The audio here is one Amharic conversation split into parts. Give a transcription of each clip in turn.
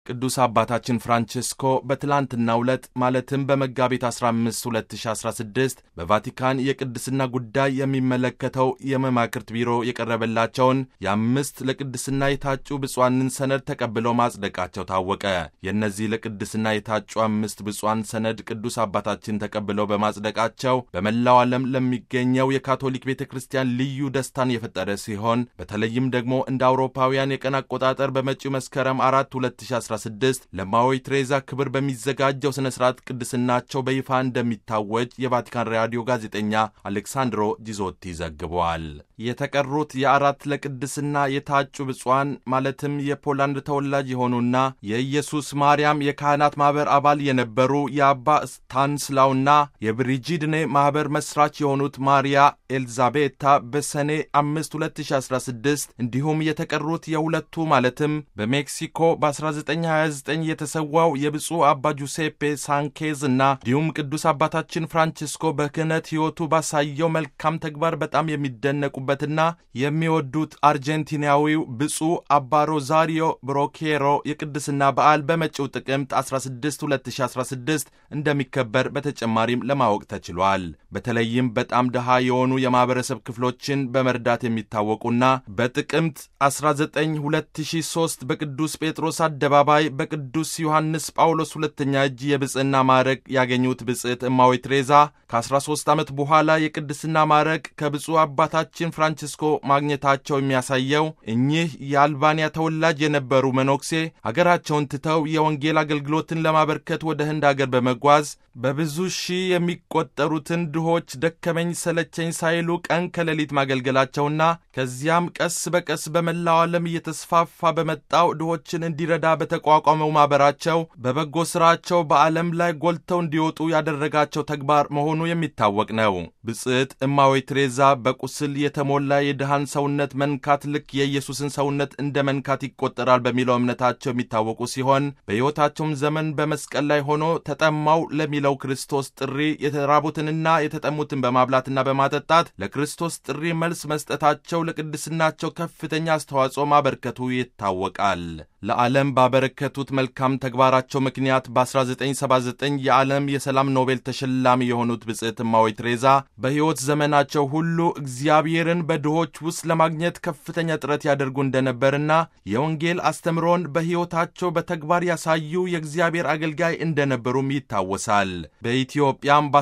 ቅዱስ አባታችን ፍራንቺስኮ በትላንትናው ዕለት ማለትም በመጋቢት 15 2016 በቫቲካን የቅድስና ጉዳይ የሚመለከተው የመማክርት ቢሮ የቀረበላቸውን የአምስት ለቅድስና የታጩ ብፁዓንን ሰነድ ተቀብለው ማጽደቃቸው ታወቀ። የእነዚህ ለቅድስና የታጩ አምስት ብፁዓን ሰነድ ቅዱስ አባታችን ተቀብለው በማጽደቃቸው በመላው ዓለም ለሚገኘው የካቶሊክ ቤተ ክርስቲያን ልዩ ደስታን የፈጠረ ሲሆን በተለይም ደግሞ እንደ አውሮፓውያን የቀን አቆጣጠር በመጪው መስከረም 4 2016 ለማዊ ትሬዛ ክብር በሚዘጋጀው ሥነ ሥርዓት ቅድስናቸው በይፋ እንደሚታወጅ የቫቲካን ራዲዮ ጋዜጠኛ አሌክሳንድሮ ጂዞቲ ዘግቧል። የተቀሩት የአራት ለቅድስና የታጩ ብፁዓን ማለትም የፖላንድ ተወላጅ የሆኑና የኢየሱስ ማርያም የካህናት ማኅበር አባል የነበሩ የአባ ስታንስላውና የብሪጂድኔ ማኅበር መሥራች የሆኑት ማሪያ ኤልዛቤታ በሰኔ 5 2016 እንዲሁም የተቀሩት የሁለቱ ማለትም በሜክሲኮ በ1929 የተሰዋው የብፁዕ አባ ጁሴፔ ሳንኬዝ እና እንዲሁም ቅዱስ አባታችን ፍራንቺስኮ በክህነት ሕይወቱ ባሳየው መልካም ተግባር በጣም የሚደነቁበትና የሚወዱት አርጀንቲናዊው ብፁዕ አባ ሮዛሪዮ ብሮኬሮ የቅድስና በዓል በመጪው ጥቅምት 16 2016 እንደሚከበር በተጨማሪም ለማወቅ ተችሏል። በተለይም በጣም ድሃ የሆኑ የማኅበረሰብ ክፍሎችን በመርዳት የሚታወቁና በጥቅምት 19 2003 በቅዱስ ጴጥሮስ አደባባይ በቅዱስ ዮሐንስ ጳውሎስ ሁለተኛ እጅ የብጽዕና ማዕረግ ያገኙት ብጽዕት እማዊ ትሬዛ ከ13 ዓመት በኋላ የቅድስና ማዕረግ ከብፁዕ አባታችን ፍራንቺስኮ ማግኘታቸው የሚያሳየው እኚህ የአልባንያ ተወላጅ የነበሩ መነኩሴ ሀገራቸውን ትተው የወንጌል አገልግሎትን ለማበርከት ወደ ህንድ አገር በመጓዝ በብዙ ሺህ የሚቆጠሩትን ድሆች ደከመኝ ሰለቸኝ ሳይሉ ቀን ከሌሊት ማገልገላቸውና ከዚያም ቀስ በቀስ በመላው ዓለም እየተስፋፋ በመጣው ድሆችን እንዲረዳ በተቋቋመው ማኅበራቸው በበጎ ሥራቸው በዓለም ላይ ጎልተው እንዲወጡ ያደረጋቸው ተግባር መሆኑ የሚታወቅ ነው። ብጽዕት እማዊ ትሬዛ በቁስል የተሞላ የድሃን ሰውነት መንካት ልክ የኢየሱስን ሰውነት እንደ መንካት ይቆጠራል በሚለው እምነታቸው የሚታወቁ ሲሆን በሕይወታቸውም ዘመን በመስቀል ላይ ሆኖ ተጠማው ለሚለው ክርስቶስ ጥሪ የተራቡትንና የተጠሙትን በማብላትና በማጠጣት ለክርስቶስ ጥሪ መልስ መስጠታቸው ለቅድስናቸው ከፍተኛ አስተዋጽኦ ማበርከቱ ይታወቃል። ለዓለም ባበረከቱት መልካም ተግባራቸው ምክንያት በ1979 የዓለም የሰላም ኖቤል ተሸላሚ የሆኑት ብጽዕት እማዊ ትሬዛ በሕይወት ዘመናቸው ሁሉ እግዚአብሔርን በድሆች ውስጥ ለማግኘት ከፍተኛ ጥረት ያደርጉ እንደነበርና የወንጌል አስተምሮን በሕይወታቸው በተግባር ያሳዩ የእግዚአብሔር አገልጋይ እንደነበሩም ይታወሳል። በኢትዮጵያም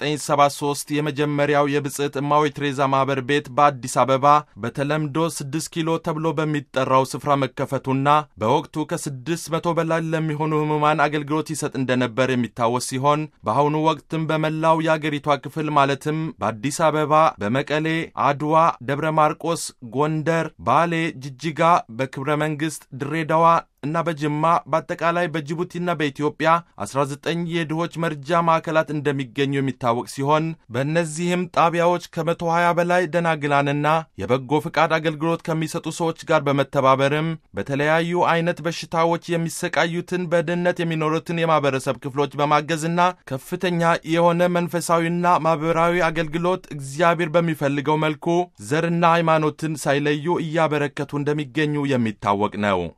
በ1973 የመጀመሪያው የብጽዕት እማዊ ትሬዛ ማኅበር ቤት በአዲስ አበባ በተለምዶ 6 ኪሎ ተብሎ በሚጠራው ስፍራ መከፈቱና በወቅቱ ከስድስት መቶ በላይ ለሚሆኑ ሕሙማን አገልግሎት ይሰጥ እንደነበር የሚታወስ ሲሆን በአሁኑ ወቅትም በመላው የአገሪቷ ክፍል ማለትም በአዲስ አበባ፣ በመቀሌ፣ አድዋ፣ ደብረ ማርቆስ፣ ጎንደር፣ ባሌ፣ ጅጅጋ፣ በክብረ መንግሥት፣ ድሬዳዋ እና በጅማ በአጠቃላይ በጅቡቲና በኢትዮጵያ 19 የድሆች መርጃ ማዕከላት እንደሚገኙ የሚታወቅ ሲሆን በእነዚህም ጣቢያዎች ከ120 በላይ ደናግላንና የበጎ ፍቃድ አገልግሎት ከሚሰጡ ሰዎች ጋር በመተባበርም በተለያዩ አይነት በሽታዎች የሚሰቃዩትን በድህነት የሚኖሩትን የማህበረሰብ ክፍሎች በማገዝና ከፍተኛ የሆነ መንፈሳዊና ማህበራዊ አገልግሎት እግዚአብሔር በሚፈልገው መልኩ ዘርና ሃይማኖትን ሳይለዩ እያበረከቱ እንደሚገኙ የሚታወቅ ነው።